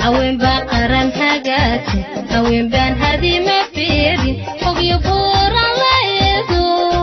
haweenbaa qaran hagaagsan haweenbaan hadima fiirin ogyo buuran la eego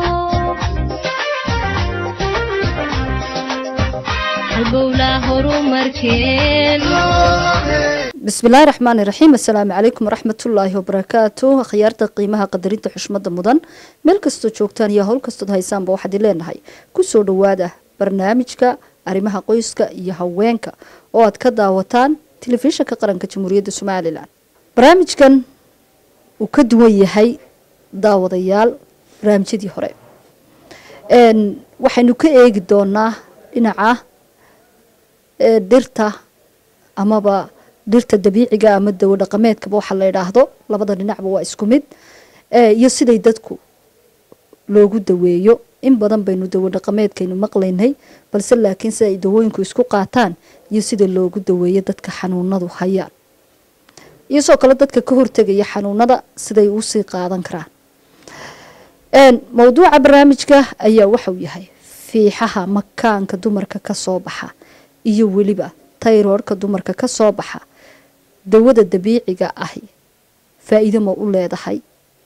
halbowlaa horumarkeen bismillaahi raxmaani raxiim assalaamu calaykum waraxmatullaahi wabarakaatu akhyaarta qiimaha qadarinta xushmada mudan meel kastoo joogtaan iyo howl kastood haysaanba waxaad leenahay kusoo dhawaada barnaamijka arrimaha qoyska iyo haweenka oo aad ka daawataan telefishinka qaranka jamhuuriyadda somalilan barnaamijkan uu ka duwan yahay daawadayaal barnaamijyadii hore waxaynu ka eegi doonaa dhinaca dhirta amaba dhirta dabiiciga ama dawo dhaqameedkaba waxaa la idhaahdo labada dhinacba waa isku mid iyo siday dadku loogu daweeyo in badan baynu dawo dhaqameedkaynu maqlaynay balse laakiin sida ay dawooyinku isku qaataan iyo sida loogu daweeyo dadka xanuunadu hayaan iyo sidoo kale dadka ka hortegaya xanuunada siday usii qaadan karaan mowduuca barnaamijka ayaa waxauu yahay fiixaha makaanka dumarka kasoo baxa iyo weliba tayroorhka dumarka kasoo baxa dawada dabiiciga ahi faa-iido ma u leedahay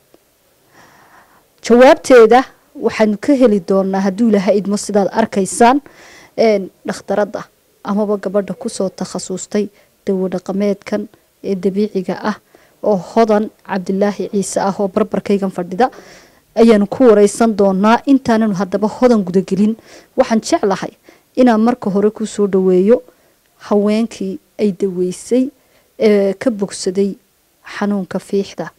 jawaabteeda waxaanu ka heli doonaa hadduu ilaha idmo sidaad arkaysaan dhakhtaradda amaba gabadha kusoo takhasustay dawo dhaqameedkan ee dabiiciga ah oo hodan cabdilaahi ciise ah oo barbarkaygan fadhida ayaanu ku wareysan doonaa intaananu haddaba hodan gudagelin waxaan jeclahay inaan marka hore kusoo dhaweeyo haweenkii ay daweysay ee ka bogsaday xanuunka fiixda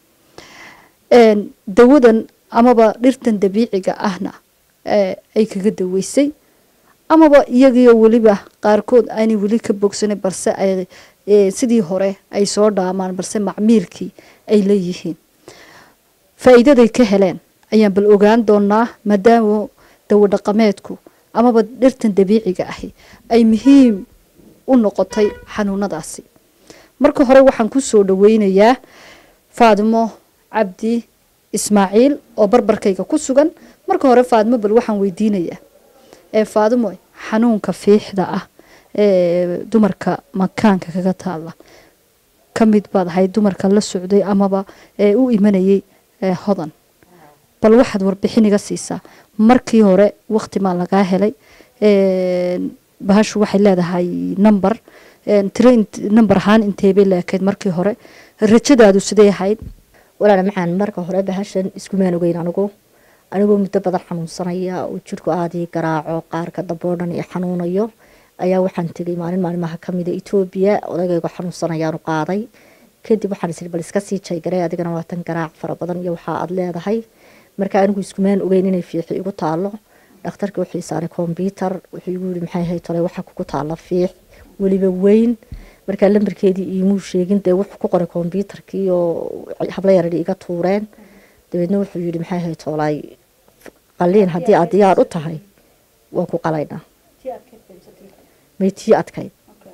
dawadan amaba dhirtan dabiiciga ahna ay kaga daweysay amaba iyagiio weliba qaarkood aanay weli ka bogsanin balse ay sidii hore ay soo dhaamaan balse macmiilkii ay leeyihiin faa-iidaday ka heleen ayaan bal ogaan doonaa maadaama dawo dhaqameedku amaba dhirtan dabiiciga ahi ay muhiim u noqotay xanuunadaasi marka hore waxaan kusoo dhaweynayaa faadimo cabdi ismaaciil oo barbarkayga ku sugan marka hore faadimo bal waxaan weydiinayaa ee faadimo xanuunka fiixda ah ee dumarka makaanka kaga taala ka mid baad ahayd dumarka la socday amaba ee u imanayay hodan bal waxaad warbixin iga siisaa markii hore waqti maa lagaa helay bahashu waxay leedahay number tiro number ahaan inteebay leekayd markii hore rajadaadu siday ahayd walaala macaan marka hore bahashan iskumaan ogeyn anigu anigoo muddo badan xanuunsanaya oo jirku aadii garaaco qaarka damboo dhan i xanuunayo ayaa waxaan tegay maalin maalimaha kamida etoobiya odagaygo xanuunsanayaanu qaaday kadib waxaan isii bal iska sii jaygaray adigana waatan garaac fara badan iyo waxaa aad leedahay marka anigu iskumaan ogeyn inay fiixi igu taalo dhakhtarkii wuxuu isaaray kombyutar wuxuu igu yiri maxay ahayd tole waxaa kugu taala fiix weliba weyn markaa lambarkeedii iimuu sheegin dee wuxuu ku qoray kombyutarkii oo habla yaradhi iga tuureen dabeedna wuxuu yidhi maxay ahayd toolay qaliin haddii aad diyaar u tahay waan ku qalaynaa may tii adkayd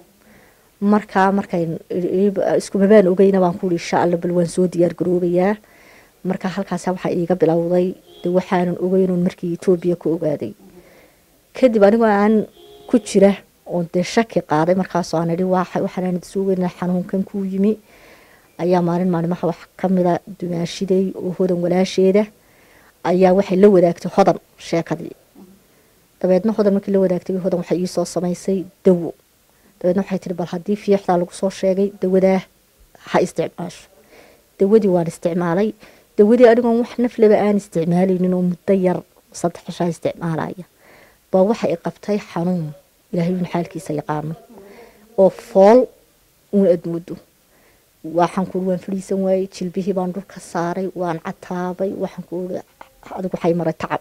markaa markay iskumabaan ogeyna baan kuuri insha alla bal waan soo diyaar garoobayaa markaa halkaasa waxaa iiga bilowday de waxaanan ogeynoon markii etoobiya ku ogaaday kadib anigoo aan ku jira oo dee shaki qaaday markaasoo aan idhi waxaan suugeyna xanuunkan kuu yimi ayaa maalin maalimaha wax kamida dumaashiday oo hodan walaasheeda ayaa waxay la wadaagtay hodan sheekadii dabeedna hodan markii la wadaagtay hodan waxay iisoo samaysay dawo dabeedna waxay tihi bal haddii fiixdaa lagu soo sheegay dawadaa ha isticmaasho dawadii waan isticmaalay dawadii anigoon wax nafleba aan isticmaalaynin oo muddo yar saddex cishaa isticmaalaya baa waxa i qabtay xanuun ilaahay uun xaalkiisa yaqaano oo fool uun admuddo waxaan kuui waan fadhiisan waayey jilbihii baan dhulka saaray waan cataabay waxaan kuui adigu waxay maray tacab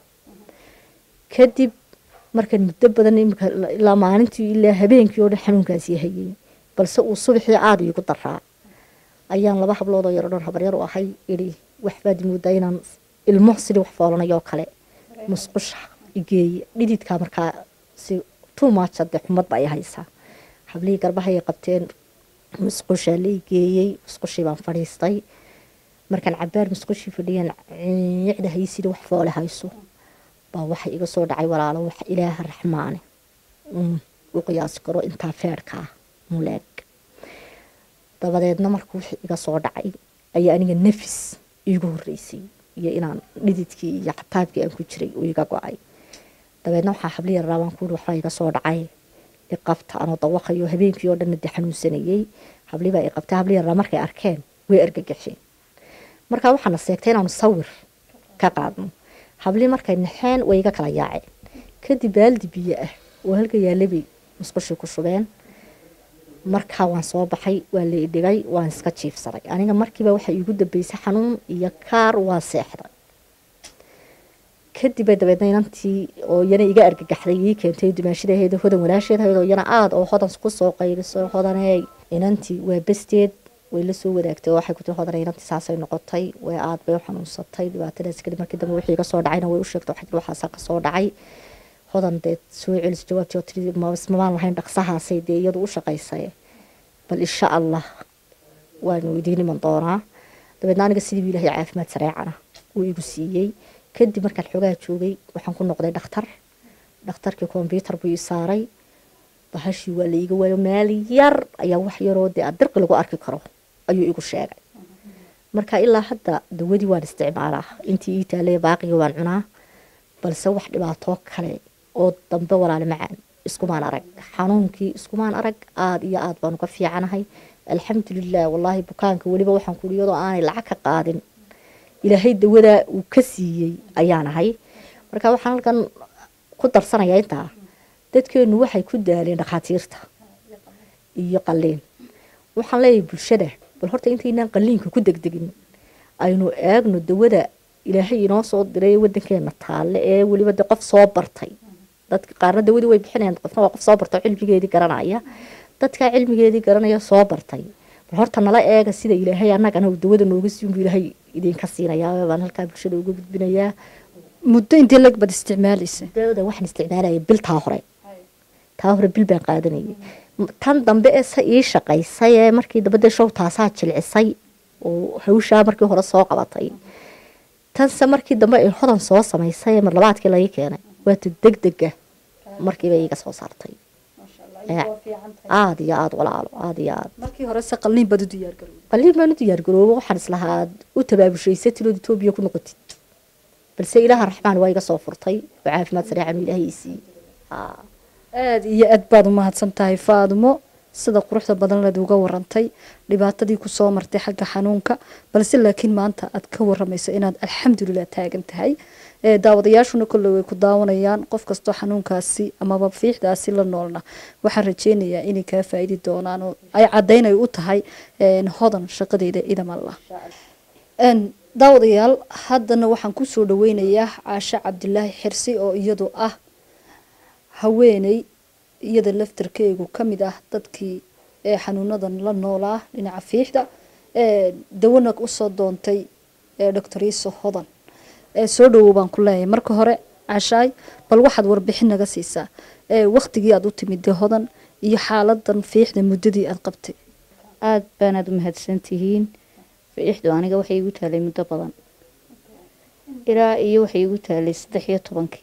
kadib markan muddo badan imika ilaa maalintii ilaa habeenkii oo dhan xanuunkaasi hayay balse uu subaxii caada iigu daraa ayaan laba habloodoo yaro dhan habaryar u ahay idhi waxbaad moodaa inaan ilmo sidii wax foolanayoo kale musqusha igeeye dhididkaa markaa si tuumaaja dee xumadba ay haysaa hablihii garbahay qabteen musqushaa la igeeyey musqushii baan fadhiistay markaan cabaar musqushii fadhiyan ciicda haysidii wax foole hayso baa waxa iga soo dhacay walaalo wax ilaaha raxmaane u qiyaasi karo intaa feerka ah muleeg dabadeedna markuu wixii iga soo dhacay ayaa aniga nafis iigu horeysay iyo inaan dhididkii iyo xataabkii aan ku jiray uu iga go-ay dabeedna waxaa habli yaraa baan kuuri waxbaa iga soo dhacay iqabta anoo dawaqayo habeenkii oo dhanna de xanuunsanayey hablibaa iqabtay habli yaraa markay arkeen way argagaxeen markaa waxaana seegtay inaanu sawir ka qaadno habli markay naxeen way iga kala yaaceen kadib baaldi biyo ah oo halka yaalabay musqushii ku shubeen markaa waan soo baxay waa la idhigay waan iska jiifsaday aniga markiiba waxaa iigu dambeysay xanuun iyo kaar waa seexday kadib dabeedna inantii oo iyana iga argagaxday ii keentay dumaashidaheed hodan walaasheedahayd oo iyana aada oo hodan kusoo qayliso hodaney inantii waa besteed way la soo wadaagtay oo waxay ku tiri hodanay inantii saasay noqotay way aad bay u xanuunsatay dhibaatadaas kadib markii dambe wixii iga soo dhacayna way u sheegtay waxay tiri waxaasaa ka soo dhacay hodan dee soo celis jawaabtii oo tiri mamaan lahayn dhaqsahaasay dee iyadu u shaqaysay bal insha allah waanu idiin iman doonaa dabeedna aniga sidii ilaahay caafimaad sareecana uu igu siiyey kadib markaan xoogaa joogay waxaan ku noqday dhakhtar dhakhtarkii kombyuutar buu ii saaray bahashii waa la iiga waayo meel yar ayaa wax yaroo dee dirqi lagu arki karo ayuu igu sheegay marka ilaa hadda dawadii waan isticmaalaa intii ii taalay baaqiga waan cunaa balse wax dhibaatoo kale oo dambe walaale macaan iskumaan arag xanuunkii iskumaan arag aada iyo aada baanu ka fiicanahay alxamdulilah wallaahi bukaanka weliba waxaan kuhi iyadoo aanay lacag ka qaadin ilaahay dawadaa uu ka siiyey ayaan ahay marka waxaan halkan ku darsanayaa intaa dadkeenu waxay ku daaleen dhakhaatiirta iyo qaliin waxaan leeyahay bulshada bal horta intaynaan qaliinka ku degdegin aynu eegno dawada ilaahay inoo soo diray wadankeena taalle ee weliba de qof soo bartay dadka qaarna dawadii way bixinayaan qofna waa qof soo bartay oo cilmigeedii garanaya dadkaa cilmigeedii garanaya soo bartay bal horta nala eega sida ilaahay annagana uu dawada nooga siin buu ilaahay idinka siinayaa baan halkaa bulshada uga gudbinayaa muddo intii lag bad isticmaalaysa dawada waxaan isticmaalayay bil taa hore taa hore bil baan qaadanayay tan dambe ee se ii shaqaysay ee markii dambe dee show taasaa jilcisay oo hawshaa markii hore soo qabatay tanse markii dambe ay hodan soo samaysay ee marlabaadkii laga keenay waata degdega markiiba iiga soo saartay aada iyo aada walaalo aada iyo aada markii hore se qalliin bad u diyaargarowday qaliin baan u diyaargaroobo waxaan islahaa u tabaabushaysa tilood etoobiya ku noqotid balse ilaaha raxmaan waa iga soo furtay oo caafimaad sareecan ilaahay ii siiyey aada iyo aad baad u mahadsan tahay faadumo sida quruxda badan leed uga warantay dhibaatadii kusoo martay xagga xanuunka balse laakiin maanta aad ka waramayso inaad alxamdulilah taagan tahay daawadayaashuna kolley way ku daawanayaan qof kastoo xanuunkaasi amaba fiixdaasi la noolna waxaan rajeynayaa inay kaa faa'iidi doonaan oo ay cadaynay u tahay hodan shaqadeeda idam allah daawadayaal haddana waxaan kusoo dhaweynayaa caashe cabdilaahi xirsi oo iyadu ah haweeney iyada laftarkeegu ka mid ah dadkii ee xanuunadan la noolaa dhinaca fiixda dawana usoo doontay doctor iiso hodan soo dhawow baan ku leeyahay marka hore cashaay bal waxaad warbixin naga siisaa waktigii aad u timid dee hodan iyo xaaladan fiixda muddadii aad qabtay aada baanaad u mahadsantihiin fiixdu aniga waxay igu taalay muddo badan ilaa iyo waxay igu taalay saddex iyo tobankii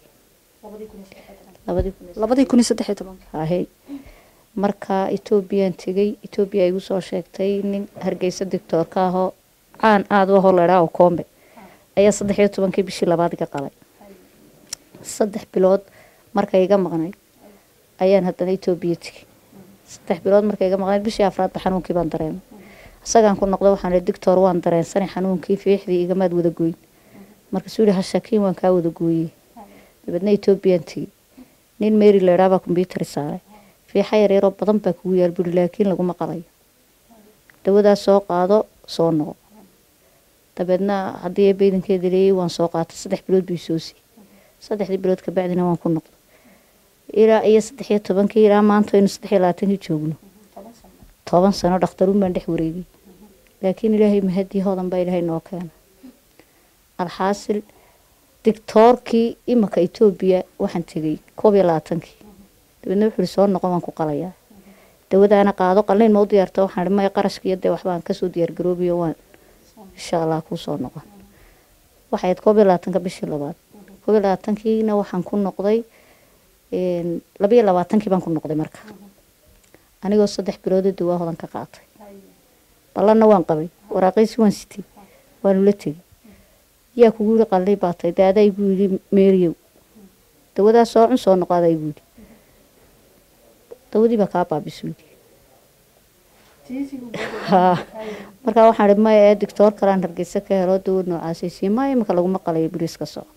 labadii kun iyo saddex iyo tobanka ahey marka etoobiyaan tegey etoobiya igu soo sheegtay nin hargeysa dictoorka ahoo caan aada u ahoo ladhaa oo koombe ayaa saddex iyo tobankii bishii labaad iga qalay saddex bilood markay iga maqnayd ayaan haddana etoobiya tegey saddex bilood markay iga maqnayd bishii afraadba xanuunkii baan dareemay isagaan ku noqdo waxaan ihi dictor waan dareensanay xanuunkii fiixdii igamaad wada gooyn markaasuu yihi hashakiin waan kaa wada gooyey dabeedna etoobiyaan tegey nin mary ladhaa baa kombyutari saaray fiixa yaryaroo badan baa kugu yaal buri laakiin laguma qalayo dawadaas soo qaado soo noqo dabeedna haddii baydankeeda leeyay waan soo qaatay saddex bilood buu soo siiyey saddexdii bilood kabacdina waan ku noqday ilaa iyo saddex iyo tobankii ilaa maanta aynu saddex iyo labaatankii joogno toban sano dhakhtaruun baan dhex wareegay laakiin ilaahay mahadii hodan baa ilaahay noo keena alxaasil dictoorkii imanka etoobiya waxaan tegey koob iyo labaatankii dabeedna wuxuu ihi soo noqon waan ku qalayaa dawadaana qaado qalliin ma u diyaarta waxaan ihi maya qarashkiiyo dee waxbaan kasoo diyaargaroobiyo waan insha allah kuu soo noqon waxay ahayd koob iyo labaatanka bishii labaad koob iyo labaatankiina waxaan ku noqday labiyo labaatankii baan ku noqday marka anigoo saddex biloodoo dawaa hodan ka qaatay ballanna waan qabay waraaqiisi waan sitay waanu la tegey yaa kugu yidhi qalli baatay dee adaa igu yidhi meeriyow dawadaa soo cun soo noqo adaa igu yidhi dawadii baa kaa baabisu yidhi haa markaa waxaan idhi maya ee doctoor kalaan hargeysa ka helo dawo noocaasaysiiye maya imika laguma qalayo bariis ka soco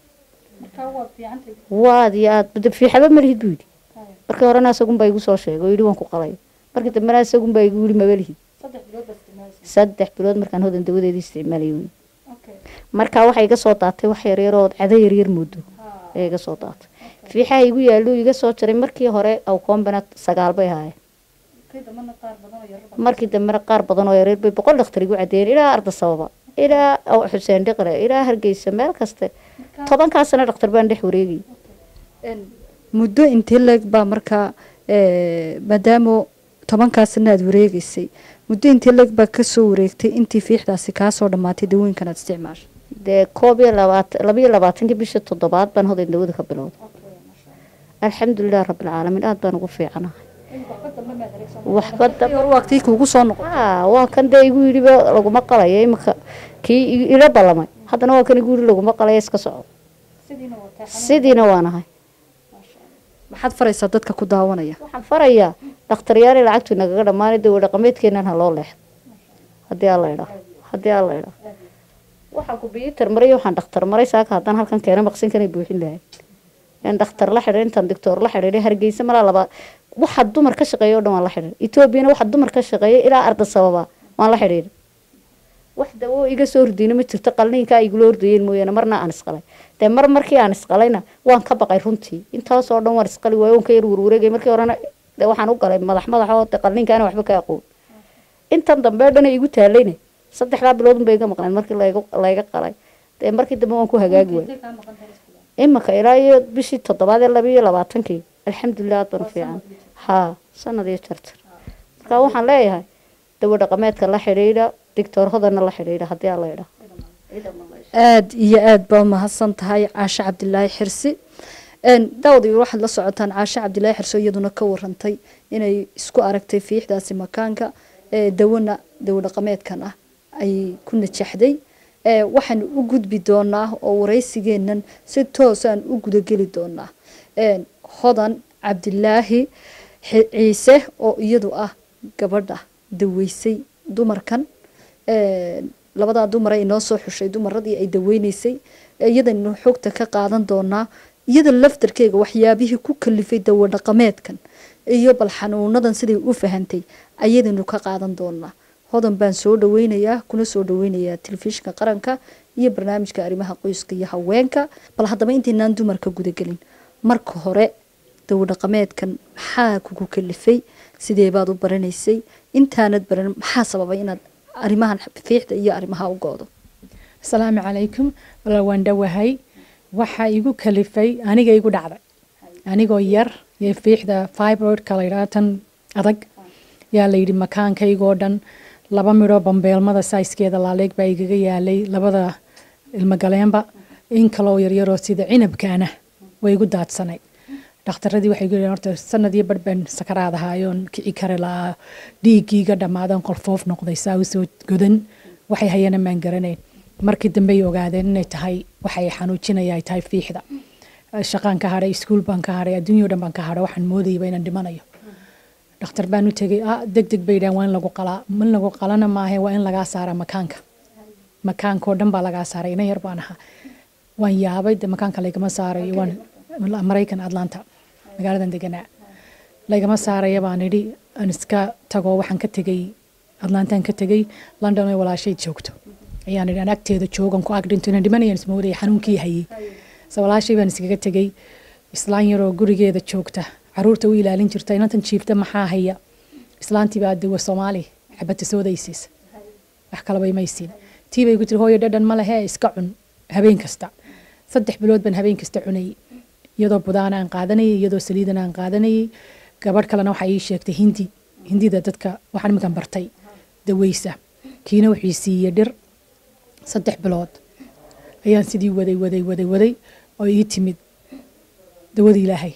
waad iyo aad de fiixaba malihid buu yidhi markii horena isagunbaa igu soo sheegay oo yidhi waan ku qalay markii dambena isagunbaa igu yidhi mabalihid saddex bilood markaan hodan dawadeedii isticmaalay wey markaa waxaa iga soo daatay wax yaryaroo cada yaryar moodo ee iga soo daatay fiixaha igu yaallo iga soo jaray markii hore awkoombana sagaal bay ahaayeen markii dambena qaar badan oo yaryar bay boqol dhakhtar igu cadeeyeen ilaa arda sababa ilaa xuseen dhiqre ilaa hargeysa meel kaste tobankaa sano dhakhtar baan dhex wareegayay muddo intee leeg baa markaa maadaama tobankaa sana aad wareegeysay muddo intee leeg baa kasoo wareegtay intii fiixdaasi kaasoo dhammaatay dawooyinkan aad isticmaashay dee koob iyo labaatan labayo labaatankii bisha toddobaad baan hodan dawada ka bilowday alxamdulilah rabbilcaalamiin aada baan ugu fiicanahay waxba waqtii kuugu soo noqon haa waa kan dee igu yidhiba laguma qalayo imika kii ila ballamay haddana waa kan igu yidhi laguma qalayo iska soco sidiina waanahay maxaad faraysaa dadka ku daawanaya waxaan farayaa dhakhtaryaali lacagtu nagaga dhammaanay dawo dhaqameedkeenan ha loo leexdo haddii alla idhaa haddii alla idhaa waxaan kumbiyuutar maray waxaan dhakhtar maray saaka haddaan halkan keena maqsinkanay buuxin lahay in dhakhtar la xidhay intaan doctoor la xidhiidhay hargeysa malaa laba waxa dumar ka shaqeeya o dhan waan la xidhiidhay etoobiyana waxa dumar ka shaqeeya ilaa arda sababa waan la xidhiidhay wax dawo iga soo hordiyna ma jirto qalniinka ay igula hordayeen mooyaane marna aan isqalay dee mar markii aan isqalayna waan ka baqay runtii intaasoo dhan waan isqali waayo oon ka yar warwareegay markii horena dee waxaan u galay madax madax oo dee qalniinkaana waxba ka aqoon intan dambe o dhan ay igu taalayna saddexdaa bilood unbay iga maqneen markii layga layga qalay dee markii dambe waan ku hagaagi waayay imika ilaa iyo bishii toddobaad ee laba iyo labaatankii alxamdulilah aad baan u fiican haa sanad iyo jarjar marka waxaan leeyahay dawo dhaqameedka la xidhiidha doctor hodana la xidhiidha haddii alla idhaa aada iyo aada baa umahadsan tahay caashe cabdilaahi xirsi daawada waxaad la socotaan caashe cabdilaahi xirsi iyaduna ka warantay inay isku aragtay fiixdaasi makaanka dawona dawo dhaqameedkan ah ay ku najaxday waxaan u gudbi doonaa oo waraysigeenan si toosaan u gudageli doonaa hodan cabdilaahi ciise oo iyadu ah gabadha daweysay dumarkan labadaa dumar ay noo soo xushay dumaradii ay daweyneysay iyadanu xogta ka qaadan doonaa iyada laftarkeega waxyaabihii ku kalifay dawo dhaqameedkan iyo bal xanuunadan siday u fahantay ayadanu ka qaadan doonaa hodan baan soo dhaweynayaa kuna soo dhaweynayaa telefishinka qaranka iyo barnaamijka arrimaha qoyska iyo haweenka bal haddaba intaynaan dumarka gudagelin marka hore dawo dhaqameedkan maxaa kugu kalifay sidee baad u baranaysay intaanad baran maxaa sababay inaad arrimahan fiixda iyo arrimaha u goodo asalaamu calaykum walaal waan dhowahay waxaa igu kalifay aniga igu dhacday anigoo yar iyo fiixda fibroidka la yidhaha tan adag yaa layidhi makaankaygoo dhan laba midhoo bambeelmada saiskeeda laaleeg baa igaga yaalay labada ilmogaleenba in kaloo yaryaroo sida cinabkaana way igu daadsanay dhakhtaradii waxay gu horta sanad iyo barh baan sakaraad ahaayoon kici kari lahaa dhiiggiiga dhammaadan qolfoof noqday saa usoo godan waxay hayana maan garanayn markii dambey ogaadeen inay tahay waxay xanuujinaya ay tahay fiixda shaqaan ka hadhay iskuul baan ka hadhay adduunyao dhan baan ka hadhay waxaan moodayaba inaan dhimanayo dhakhtar baan u tegay ah deg deg bay dhahan waa in lagu qalaa in lagu qalana maahe waa in lagaa saara makaanka makaankoo dhan baa lagaa saaray ina yar baan ahaa waan yaabay de makaanka laygama saarayo waan maraykan atlanta magaaladan deganaa laygama saaraya baan idhi aan iska tago waxaan ka tegay atlantaan ka tegay london oo walaashay joogto ayaan idhi aan agteeda joogan ku ag dhinto inaan dhimanayaan ismoodaya xanuunkii hayay se walaashay baan iskaga tegay islaan yaroo gurigeeda joogta caruurta u ilaalin jirta inantan jiifta maxaa haya islaantii baa dawa soomaali xabata soodaysiis wax kalaba imaysiin tii bay ku tiri hooyo dhadhan ma lehe iska cun habeen kasta saddex bilood baan habeen kasta cunayay iyadoo budaana aan qaadanayay iyadoo saliidana aan qaadanayay gabadh kalena waxaa ii sheegtay hindi hindida dadka waxaan iminkan bartay daweysa kiina wuxuu siiyey dhir saddex bilood ayaan sidii waday waday waday waday oo ii timid dawada ilaahay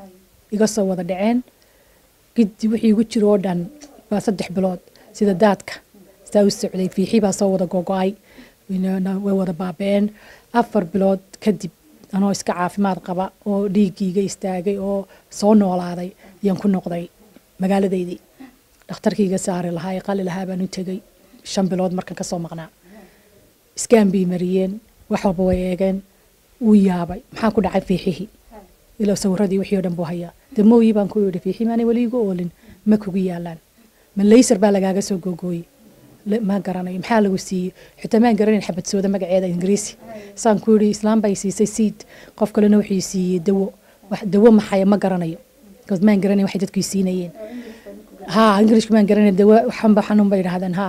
iga soo wada dhaceen gidi wixii igu jiro oo dhan baa saddex bilood sida daadka kastaa u socday fiixii baa soo wada gogo-ay way wada baabeen afar bilood kadib anoo iska caafimaad qaba oo dhiigiiga istaagay oo soo noolaaday ayaan ku noqday magaaladeydii dhakhtarkiiga saari lahaa ee qali lahaa baan u tegey shan bilood markan kasoo maqnaa iskaan bay mariyeen wax walba way eegeen wuu yaabay maxaa ku dhacay fiixihii ilo sawiradii wixii o dhan buu hayaa de mooyi baan ku yidhi fiixii maanay weli igu oolin ma kugu yaalaan ma laysar baa lagaaga soo googooyey ma garanayo maxaa lagu siiyey xitaa maan garanayn xabadsooda magaceeda ingiriisi saan ku yidhi islaam bay siisay siid qof kalena wuxuu siiyey dawo dawo maxaya ma garanayo bcause maan garanayn waxay dadku siinayeen ha ingirishka maan garanayn dawo xanba xanuun bay idhahdeen ha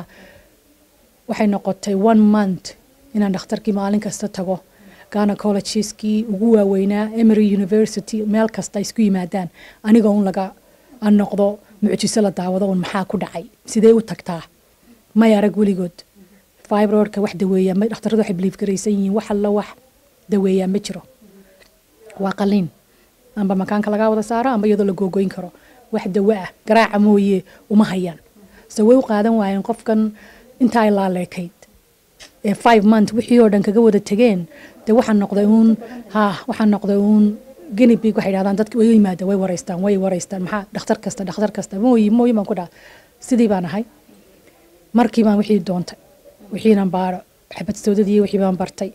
waxay noqotay one month inaan dhakhtarkii maalin kasta tago gynecologistkii ugu waaweynaa emery university meel kasta isku yimaadaan aniga un laga aan noqdo mucjiso la daawado un maxaa ku dhacay sidee u tagtaa may arag weligood fibroidka wax daweeya dhakhtaradu waxay biliif garaysan yihiin wax alla wax daweeyaa ma jiro waa qaliin amba makaanka lagaa wada saaro amba iyadoo la googoyn karo wax dawo ah garaaca mooye uma hayaan so way u qaadan waayeen qofkan intaa ay laaleekayd ee five month wixii oo dhan kaga wada tegeen dee waxaan noqday uun ha waxaan noqday uun genibig waxay dhahdaan dadka way yimaada way waraystaan way waraystaan maxaa dhakhtar kasta dhakhtar kasta mooyi mooyi baan ku dhaha sidii baan ahay markii baan wixii doontay wixiinan baaro xabadsoodadii wixii baan bartay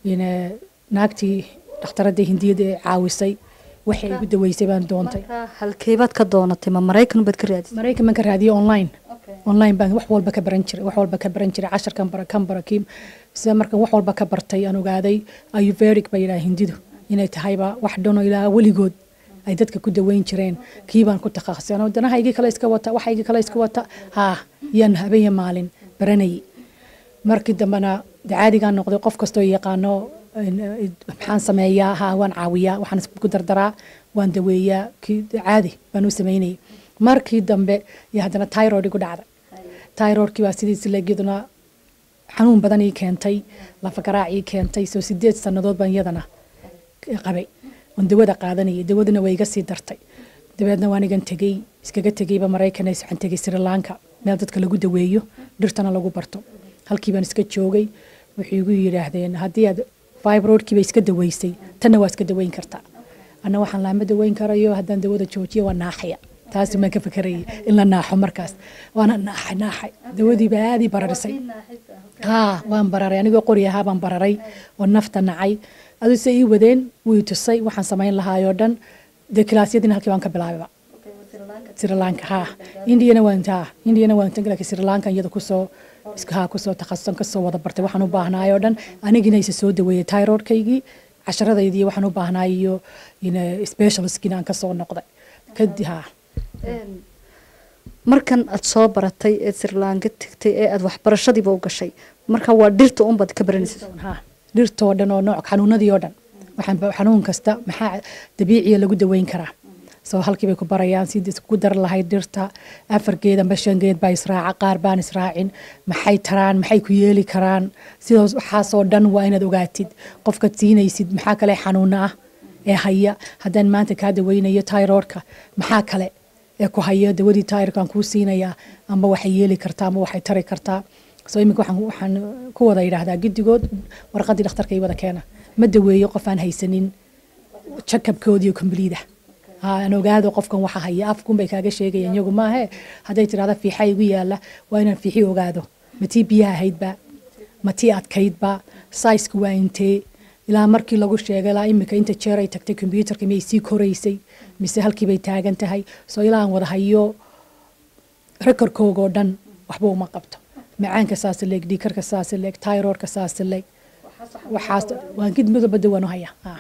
naagtii dhakhtaradii hindiyada ee caawisay waxay igu daweysay baan doontay halkeebaad ka doonatay ma maraykan baad ka raadisay maraykan baan ka raadiyay online online baan wax walba ka baran jiray wax walba ka baran jiray casharkan bara kan bara kii sida markan wax walba ka bartay aan ogaaday ayurvedic baa yidhaha hindidu inay tahayba wax dhano ilaa weligood ay dadka ku daweyn jireen kii baan ku takhasusay anoo danahaygii kale iska wata waxaygii kale iska wata haa yaan habeen iyo maalin baranayay markii dambena de caadigaan noqday qof kastoo yaqaano maxaan sameeyaa haa waan caawiyaa waxaan isku dardaraa waan daweeyaa kii caadi baan u sameynayay markii dambe iyo haddana tyrod igu dhacday tyrodkii baa sidiisi leegyaduna xanuun badan ii keentay lafagaraac ii keentay soo sideed sannadood baan iyadana qabay oon dawada qaadanayay dawaduna way iga sii dartay dabeedna waan igan tegey iskaga tegeyba maraykan waxaan tegey sri lanka meel dadka lagu daweeyo dhirtana lagu barto halkii baan iska joogay waxay igu yidhaahdeen haddii aad fibroidkiiba iska daweysay tanna waa iska daweyn kartaa anna waxaan laama daweyn karayo haddaan dawada joojiyo waa naaxaya taasi maan ka fakarayay in la naaxo markaas waana naaxay naaxay dawadiiba aadii bararisay haa waan bararay anigoo qori ahaa baan bararay oo nafta nacay aduu se ii wadeen wuu i tusay waxaan samayn lahaayoo dhan dee kilaasyadiina halkii baan ka bilaabayba sri lanka haa indiyana waan haa indiyana waan tan laakiin sri lanka iyada kusoo haa kusoo takhasusan kasoo wada bartay waxaan u baahnaayoo dhan anigina isa soo daweeyey tyrodkaygii casharadaydii waxaan u baahnaay iyo specialistkiina aan kasoo noqday kadib haa markan aad soo baratay ee sirlaanka tegtay ee aad waxbarashadiiba u gashay marka waa dhirta unbaad ka baranaysa haa dhirtoo dhan oo nooc xanuunadii oo dhan waxaan xanuun kasta maxaa dabiiciya lagu daweyn karaa soo halkii bay ku barayaan sidii ku dar lahayd dhirta afar geed amba shan geed baa israaca qaar baan israacin maxay taraan maxay ku yeeli karaan sidaas waxaasoo dhan waa inaad ogaatid qofkaad siinaysid maxaa kale xanuuna ah ee haya haddaan maanta kaa daweynayo tyrodka maxaa kale ee ku haya dawadii tyrodkaan kuu siinayaa amba waxay yeeli kartaa amba waxay tari kartaa soo iminka waxaan waxaan ku wada yidhaahdaa giddigood warqaddii dhakhtarka ii wada keena ma daweeyo qof aan haysanin jakabkoodiiyo kombliida aan ogaado qofkan waxa haya afkun bay kaaga sheegayaan iyagu maahe hadday tirahda fiixa igu yaala waa inaan fiixi ogaado ma tii biyaha ahaydba ma tii adkaydba saisku waa intee ilaa markii lagu sheegay ilaa imika inta jeer ay tagtay kombyuutarka miyay sii koraysay mise halkii bay taagan tahay soo ilaa aan wada hayo rekorkooga oo dhan waxba uma qabto macaanka saas leeg dhiikarka saas leeg tyrodka saas leeg waxaas waan gid midaba dawaan u hayaa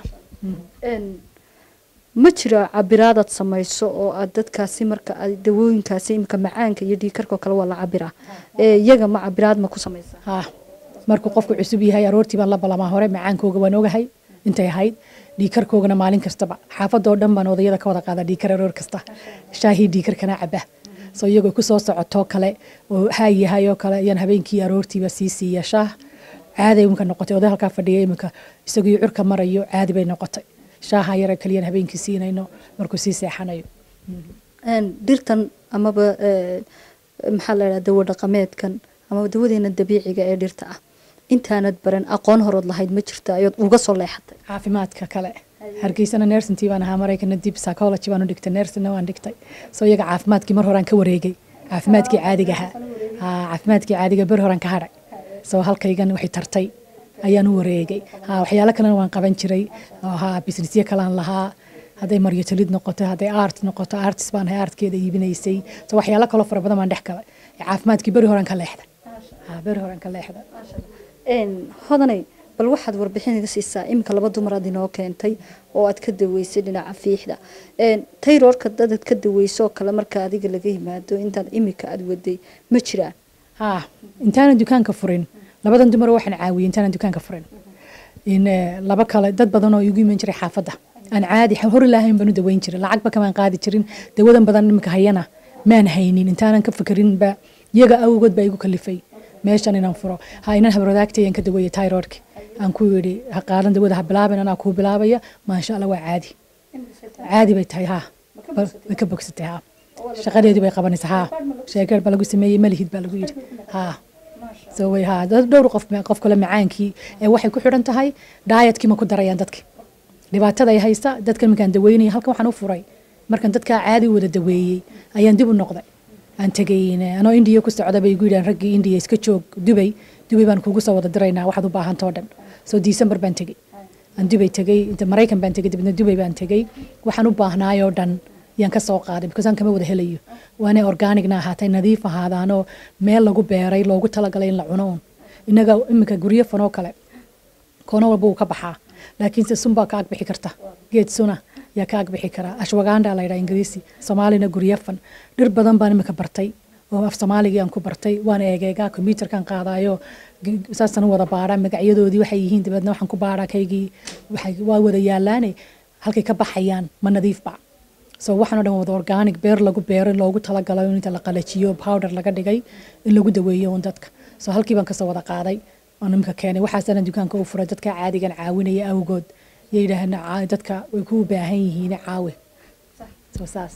ma jiro cabiraadaad samayso oo aad dadkaasi marka aad dawooyinkaasi imika macaanka iyo dhiikarka oo kale waa la cabiraa ee iyaga ma cabiraad ma ku samaysa haa markuu qofku cusub yahay aroortii baan la balamaa hore macaankooga waan ogahay intay ahayd dhiikarkoogana maalin kastaba xaafadoo dhan baan odayada ka wada qaada dhiikar aroor kasta shaahii dhiikarkana caba soo iyagoo kusoo socotoo kale oo haayahay oo kale ayaan habeenkii aroortiiba sii siiya shaah caaday iminka noqotay oday halkaa fadhiya iminka isagii curka marayo caadi bay noqotay shaaha yara kaliyaan habeenkii siinayno markuu sii seexanayo dhirtan amaba maxaa la dhaha dawo dhaqameedkan ama dawadeena dabiiciga ee dhirta ah intaanad baran aqoon horood lahayd ma jirta ayaad uga soo leexatay caafimaadka kale hargeysana nersintii baan ahaa maraykana dib psychology baan u dhigtay nersina waan dhigtay soo iyaga caafimaadkii mar horaan ka wareegay caafimaadkii caadiga ahaa Haa, caafimaadkii caadiga ber horaan ka hadhay soo halkaygan waxay tartay ayaan u wareegay Haa, waxyaalo kalena waan qaban jiray oo haa businessyo kalaan lahaa hadday maryotalid noqoto hadday art noqoto artist baan ahay artkeeda iibinaysay so waxyaalo kaloo fara badan baan dhex galay caafimaadkii beri horaan ka leexday Haa, beri horaan ka leexday hodanay bal waxaad warbixin iga siisaa iminka laba dumaraad inoo keentay oo aad ka daweysay dhinaca fiixda tayroorka dadaad ka daweyso oo kale marka adiga laga yimaado intaad iminka aad waday ma jiraan haa intaanan dukaanka furin labadan dumar waxaan caawiyey intaanan dukaanka furin in eh, laba kale dad badan oo igu iman jiray xaafadda aan caadi hor ilaahayn baan u daweyn jiray lacagba kamaan qaadi jirin dawadan badan iminka hayana maan haynin intaanan ka fikrinba iyaga awgood baa igu kalifay meeshan inaan furo ha inan habarwadaagtayaan ka daweeyey tyroidka aan ku yidhi ha qaadan dawada ha bilaabin anaa kuu bilaabaya maasha allah waa caadi caadi bay tahay haa Ba- way ka bogsatay haa shaqadeedii bay qabanaysaa haa sheekeer baa lagu sameeyey malihid baa lagu yidhi haa so way haa dad dhowr qof qof kale macaankii ee waxay ku xidhan tahay daayatkii ma ku darayaan dadki dhibaatada ay haysta dadkan markaan daweynaya halkan waxaan u furay markaan dadkaa caadi u wada daweeyey ayaan dib u noqday aan tegay eh, anoo indiya ku socda bay igu yidhahan raggii indiya iska joog dubay dubay baan kugu soo wada diraynaa waxaad u baahantao dhan so december baan tegey aan dubay tegey inta maraykan baan tegey dibadna dubay baan tegey waxaan u baahnaayoo dhan yaan ka soo qaaday because aan kama wada helayo waanay organicna ahaatay nadiif ahaadaanoo meel lagu beeray loogu talagalay in la cuno un innaga iminka guryo fanoo kale koono walba wuu ka baxaa laakiinse sun baa ka agbixi karta geed suna yaa ka agbixi karaa ashwaganda la yidhaha ingiriisi soomaalina guryafan dhir badan baan imika bartay oo af soomaaligii aan ku bartay waan eegeegaa kombyuutarkan qaadaayo g- saasaan u wada baadhaa magacyadoodii waxay yihiin dabeedna waxaan ku baadhaa kaygii waxay waa wada yaalaane halkay ka baxayaan ma nadiifba so waxaan oo dhan wada organic beer lagu beero in loogu talagalo in inta la qalajiyo powder laga dhigay in lagu daweeyo un dadka so halkii baan kasoo wada qaaday oo nimka keenay waxaasana dukaanka u furay dadka caadigan caawinaya awgood yay yidhaaheen "Caa- dadka way ku baahan yihiin caawi so saas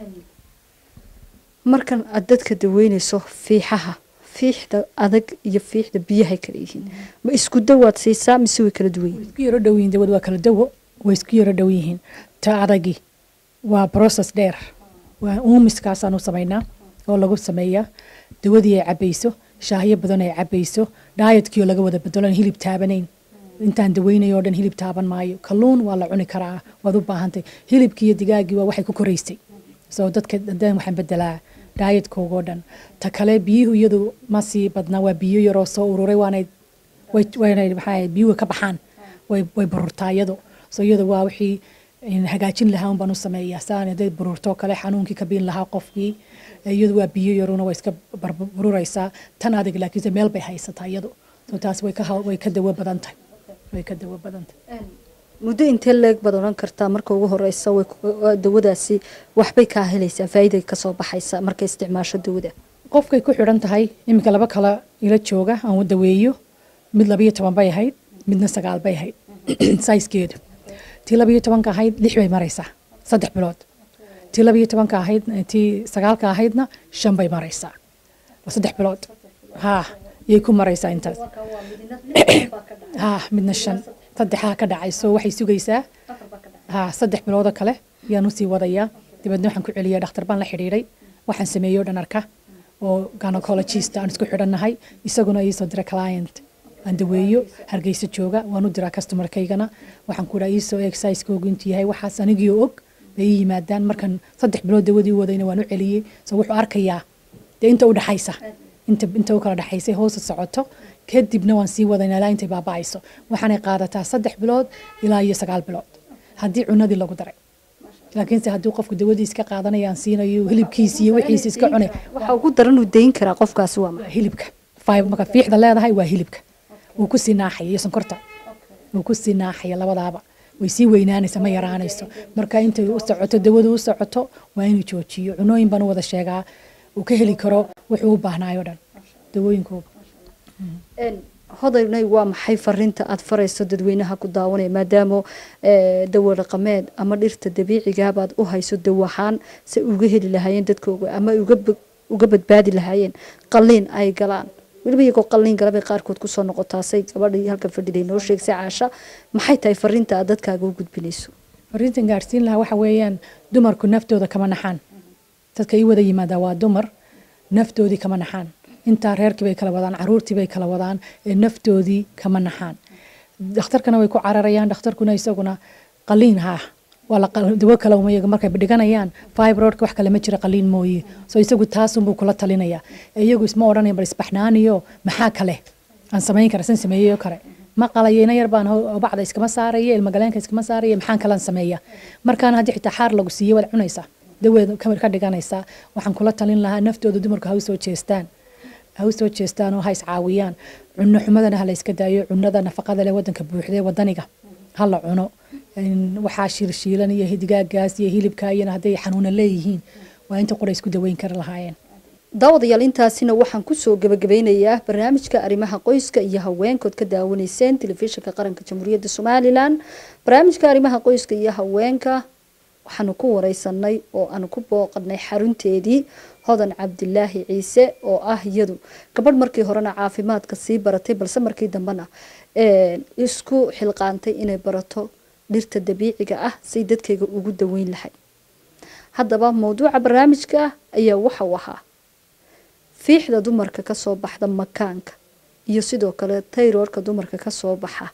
markan aad dadka daweynayso fiixaha fiixda adag iyo fiixda biyahay kala yihiin ma isku dawaad siisaa mise way kala duwan yihiin isku yaro dhow yihiin dawad waa kala dawo way isku yaro dhow yihiin ta adagi waa process dheer waa uumiskaasaan u samaynaa oo lagu sameeyaa dawadii ay cabayso shaahyo badan ay cabayso daayatkii oo laga wada bedelo aan hilib taabanayn intaan daweynayo oo dhan hilib taaban maayo kalluun waa la cuni karaa waad u baahantay hilibkii iyo digaaggii waa waxay ku koraysay so dadka haddaan waxaan bedelaa daayatkooga oo dhan ta kale biyuhu iyadu ma sii badnaa waa biyo yaroo soo ururay waanay way waynay maxaa biyuhu ka baxaan way way bururtaa iyadu so iyadu waa wixii in hagaajin lahaa un baan u sameeyaa saan haday bururto kale xanuunkii ka biin lahaa qofkii iyadu waa biyo yaruna way iska bar- bururaysaa tan adag laakiinse meel bay haysataa iyadu so taas way ka haw- way ka dawo badan tahay way ka dawo badan tahay muddo intee leeg baad odhan kartaa marka ugu horeysa way ku- waa dawadaasi waxbay kaa helaysaa faa'iiday kasoo baxaysa markay isticmaasho dawada qofkay ku xidhan tahay iminka laba kala ila jooga aan u daweeyo mid labayo toban bay ahayd midna sagaal bay ahayd saiskeedu tii labayo tobanka ahayd lix bay maraysaa saddex bilood tii labayo tobanka ahayd tii sagaalka ahaydna shan bay maraysaa waa saddex bilood haa yay ku maraysaa intaas haa midna shan saddexaa ka dhacay so waxay sugaysaa haa saddex biloodoo kale yaan usii wadayaa dabeedna waxaan ku celiyaa dhakhtar baan la xidhiidhay waxaan sameeyey oo dhan arka oo gynecologist aan isku xidhannahay isaguna iisoo dira client aan daweeyo hargeysa jooga waan u diraa customerkaygana waxaan ku dhaha iisoo exercisekoogu intuu yahay waxaas anigii og bay ii yimaadaan markan saddex bilood dawadii wadayna waan u celiyey so wuxuu arkayaa dee inta u dhaxaysa inta inta u kala dhaxaysay hoosa socoto kadibna waan sii wadaynaa ilaa intay baaba'ayso waxaanay qaadataa saddex bilood ilaa iyo sagaal bilood haddii cunadii lagu daray laakiinse haddii qofku dawadii iska qaadanaya aan siinayo hilibkiisi iyo wixiisi iska cunay waxa ugu daran uu dayn karaa qofkaasi waa maxay waa hilibka fiber marka fiixda leedahay waa hilibka wuu ku sii naaxaya iyo sonkorta wuu ku sii naaxaya labadaaba way sii weynaanaysa ma yaraanayso marka intay u socoto dawadu u socoto waa inuu joojiyo cunooyin baan u wada sheegaa uu ka heli karo wuxuu u baahnaayo dhan dawooyinkooga hodaynay waa maxay fariinta aad farayso dadweynaha ku daawanaya maadaama eh, dawo dhaqameed ama dhirta dabiicigabaad u hayso dawahaan se uga heli lahaayeen dadkooga ama uga bog- uga badbaadi lahaayeen qalliin ay galaan weliba iyagoo qalliin galabay qaarkood kusoo noqotaasay gabadhii halkan fadhiday noo sheegsay caasha maxay tahay fariinta aad dadkaaga u gudbinayso fariintan gaarsiin lahaa waxa weeyaan dumarku naftooda kama naxaan dadka ii wada yimaadaa waa dumar naftoodii kama naxaan intaa reerkii bay kala wadaan caruurtii bay kala wadaan ee naftoodii kama naxaan dhakhtarkana way ku cararayaan dhakhtarkuna isaguna qaliin ha waa la qal- dawo kale uma iyaga markay dhiganayaan fibroidka wax kale ma jira qaliin mooye so isagu taasunbuu kula talinaya ee iyagu isma odhanaya bal isbaxnaaniyo maxaa kale aan samayn kara san sameeyeyo kale ma qalayo ina yar baan ho- bacda iskama saaraya ilmagaleenka iskama saaraya maxaan kalaan sameeya markaana haddii xitaa xaar lagu siiye waad cunaysaa daweed ka ka dhiganaysaa waxaan kula talin lahaa naftooda dumarku ha u soo jeestaan ha u soo jeestaan oo ha iscaawiyaan cunno xumadana ha la iska daayo cunnada nafaqada leh wadanka buuxdee wadaniga ha la cuno In waxaa shiilshiilan iyo hidigaagaas iyo hilibka iyana hadday xanuuna leeyihiin waa inta qura isku daweyn kari lahaayeen daawadayaal intaasina waxaan kusoo gabagabeynayaa barnaamijka arrimaha qoyska iyo haweenkood ka daawanayseen telefishinka qaranka jamhuuriyadda somalilan barnaamijka arrimaha qoyska iyo haweenka waxaanu ku wareysanay oo aanu ku booqanay xarunteedii hodan cabdilaahi ciise oo ah iyadu gabadh markii horena caafimaadka sii baratay balse markii dambena een, isku xilqaantay inay barato dhirta dabiiciga ah say dadkayga ugu daweyn lahay haddaba mowduuca barnaamijka ayaa waxau ahaa fiixda dumarka kasoo baxda makaanka iyo sidoo kale tayroorka dumarka kasoo baxa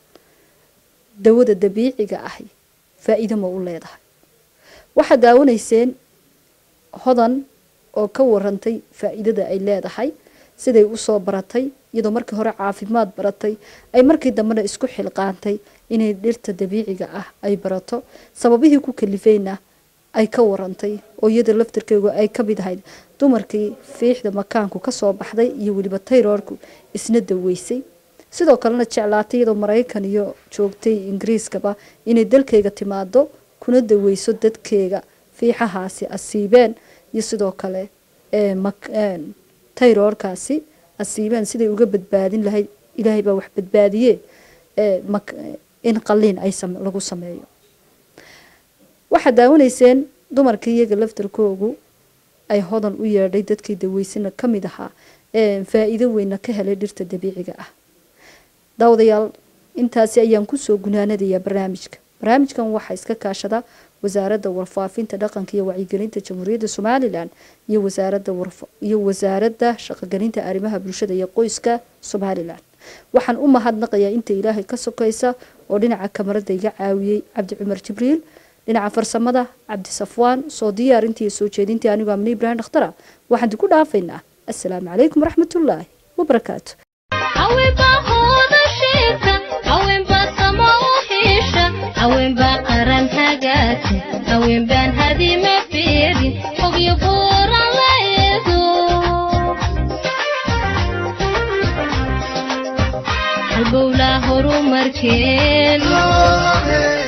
dawada dabiiciga ahi faa-iido ma u leedahay waxaad daawanayseen hodan oo ka warantay faa-iidada ay leedahay siday usoo baratay iyadoo markii hore caafimaad baratay ay markii dambena isku xilqaantay inay dhirta dabiiciga ah ay barato sababihii ku kalifeyna ay ka warantay oo iyada laftarkeegu ay ka mid ahayd dumarkii fiixda makaanku kasoo baxday iyo weliba tayroorku isna daweysay sidoo kalena jeclaatay iyadoo maraykan iyo joogtay ingiriiskaba inay dalkeyga timaado kuna daweyso dadkeega fiixahaasi asiibeen iyo sidoo kale ee mak- een, tayroorkaasi asiibeen siday uga badbaadin lahayd ilaahay baa wax badbaadiye ee mak- in qaliin ay same- lagu sameeyo waxaad daawanayseen dumarkii iyaga laftarkoogu ay hodan u yeedhay dadkii daweysana ka mid ahaa ee faa-iido weyna ka helay dhirta dabiiciga ah daawadayaal intaasi ayaan kusoo gunaanadayaa barnaamijka barnaamijkan waxaa iska kaashada wasaaradda warfaafinta dhaqanka iyo wacyigelinta jamhuuriyadda somalilan iyo wasaaradda warfa- iyo wasaaradda shaqogelinta arrimaha bulshada iyo qoyska somalilan waxaan u mahadnaqayaa inta ilaahay ka sokaysa oo dhinaca kamarada iga caawiyey cabdi cumar jibriil dhinaca farsamada cabdi safwaan soo diyaarintii iyo soo jeedintii anigoo amni ibraahim dhakhtara waxaan ku dhaafaynaa assalaamu calaykum waraxmatullaahi wabarakaatu haweenbaa hooda sheegta haweenbaa samo u xiisha haweenbaa qaran hagaagta haweenbaan hadima fiirin fogyo buuran la eego halbowlaa horumarkeen